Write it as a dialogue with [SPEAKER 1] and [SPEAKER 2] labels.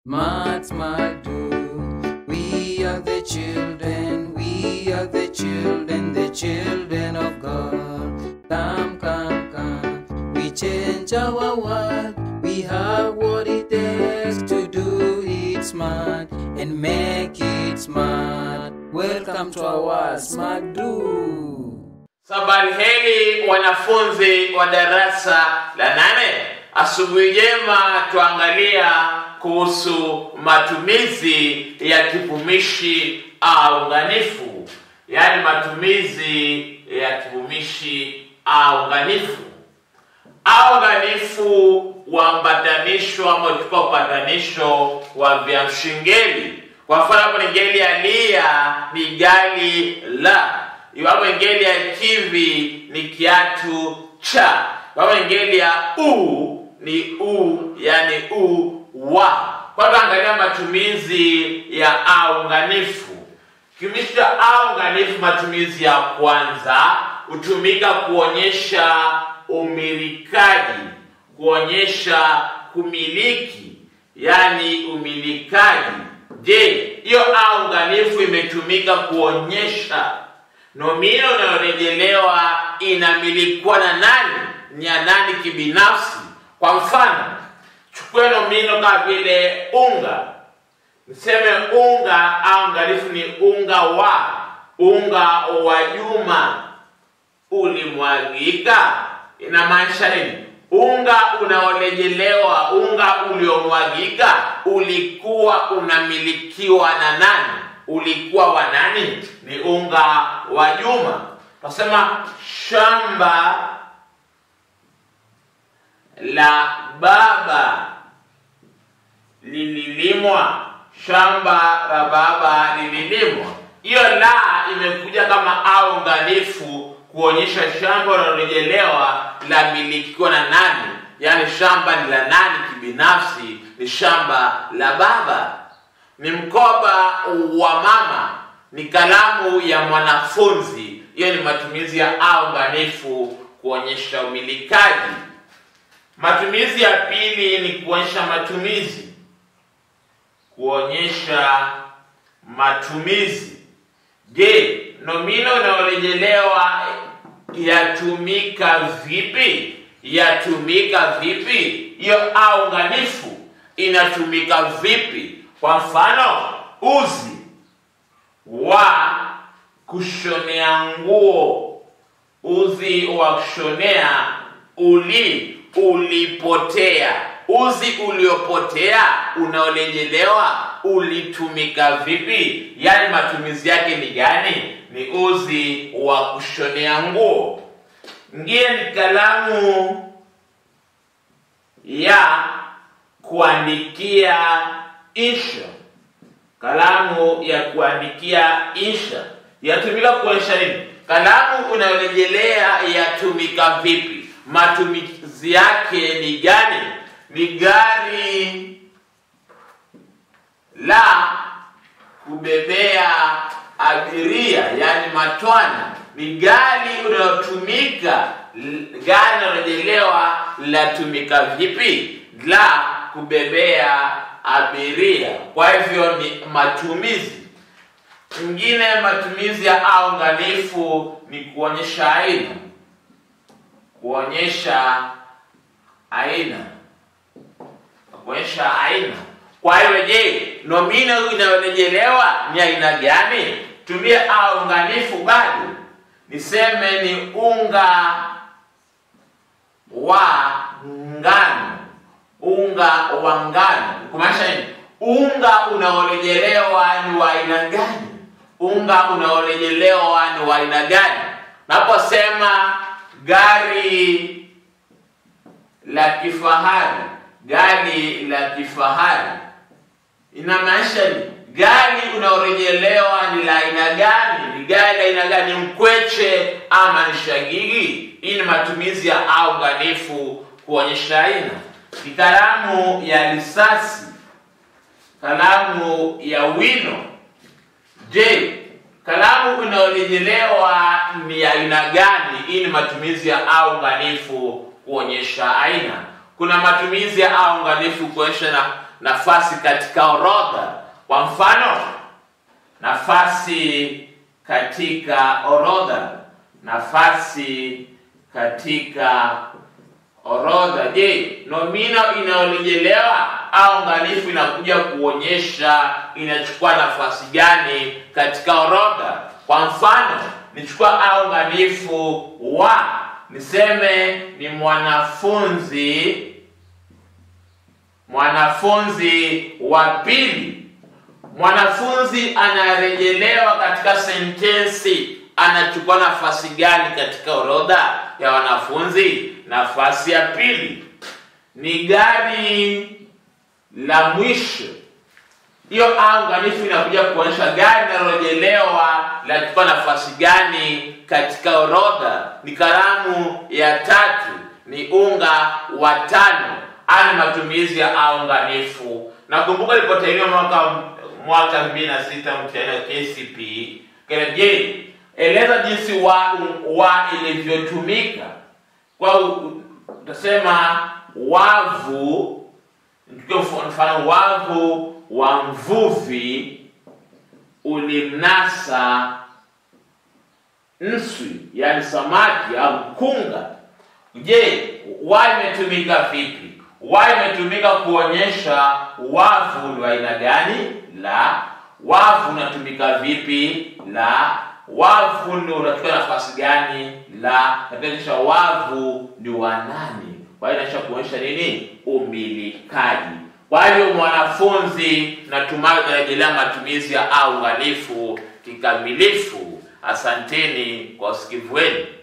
[SPEAKER 1] Smart, smart, do. We are the children, we are the children, the children of God. Come, come, come. We change our world. We have what it takes to do it smart and make it smart. Welcome to our Smart Do.
[SPEAKER 2] Sabari heri wanafunzi wa darasa la nane. Asubuhi njema, tuangalia kuhusu matumizi ya kivumishi aunganifu, yaani matumizi ya kivumishi aunganifu. Aunganifu huambatanishwa ama uchukua upatanisho wa viamshingeli. Kwa mfano hapo ni ngeli ya lia ni gali la iwapo ngeli ya kivi ni kiatu cha iwapo ngeli ya u ni u yani u wa kwa hivyo angalia matumizi ya aunganifu kivumishi cha aunganifu matumizi ya kwanza hutumika kuonyesha umilikaji kuonyesha kumiliki yani umilikaji je hiyo aunganifu imetumika kuonyesha nomino inayorejelewa inamilikwa na nani ni ya nani kibinafsi kwa mfano chukue nomino kama vile unga niseme unga au ngalifu ni unga wa unga wa juma ulimwagika inamaanisha nini unga unaorejelewa unga uliomwagika ulikuwa unamilikiwa na nani ulikuwa wa nani ni unga wa juma tasema shamba la baba lililimwa shamba la baba lililimwa hiyo la imekuja kama aunganifu kuonyesha shamba linalorejelewa la milikiwa na nani yaani shamba ni la nani kibinafsi ni shamba la baba ni mkoba wa mama ni kalamu ya mwanafunzi hiyo ni matumizi ya aunganifu kuonyesha umilikaji matumizi ya pili ni kuonyesha matumizi kuonyesha matumizi je nomino inayorejelewa yatumika vipi yatumika vipi hiyo aunganifu inatumika vipi kwa mfano uzi wa kushonea nguo uzi wa kushonea uli ulipotea uzi uliopotea unaorejelewa ulitumika vipi yaani matumizi yake ni gani ni uzi wa kushonea nguo ngine ni kalamu ya kuandikia insha kalamu ya kuandikia insha yatumika kuonyesha nini kalamu unayorejelea yatumika vipi matumizi yake ni gani ni gari la kubebea abiria yani matwana ni gari unayotumika gari linalorejelewa latumika vipi la kubebea abiria kwa hivyo ni matumizi ingine matumizi ya aunganifu ni kuonyesha aina kuonyesha aina kuonyesha aina kwa hiyo je nomino inayorejelewa ni aina gani tumie aunganifu bado niseme ni unga wa ngano unga wa ngano kumaanisha nini unga unaorejelewa ni wa aina gani unga unaorejelewa ni wa aina gani naposema gari la kifahari gari la kifahari inamaanisha ni gari unaorejelewa ni la aina gani ni gari la aina gani mkweche ama ni shagigi hii ni matumizi ya aunganifu kuonyesha aina ni kalamu ya risasi kalamu ya wino je kalamu inayorejelewa ni aina gani hii ni matumizi ya aunganifu kuonyesha aina kuna matumizi ya aunganifu kuonyesha na nafasi katika orodha. Kwa mfano, nafasi katika orodha, nafasi katika orodha. Je, nomino inayorejelewa au nganifu inakuja kuonyesha inachukua nafasi gani katika orodha? Kwa mfano, nichukua au nganifu wa, niseme ni mwanafunzi, mwanafunzi wa pili. Mwanafunzi anarejelewa katika sentensi, anachukua nafasi gani katika orodha ya wanafunzi? Nafasi ya pili. Ni gari la mwisho. Hiyo au nganifu inakuja kuonyesha gari linalorejelewa linachukua nafasi gani katika orodha. Ni kalamu ya tatu, ni unga wa tano. Ani matumizi ya au nganifu. Nakumbuka ilipotahiniwa mwaka mwaka 2006 mtihani wa KCPE. Kile je, eleza jinsi wa wa ilivyotumika. Kwa utasema wavu, nichukue mfano wavu wa mvuvi ulimnasa nswi, yani samaki au mkunga. Je, wa imetumika vipi? Wa imetumika kuonyesha wavu ni aina gani? La. Wavu unatumika vipi? La. Wavu ndio unachukua nafasi gani? La. Nakuonyesha wavu ni wa nani? Kwa hiyo inaisha kuonyesha nini? Umilikaji. Kwa hiyo mwanafunzi, natumai unarejelea matumizi ya au nganifu kikamilifu. Asanteni kwa usikivu wenu.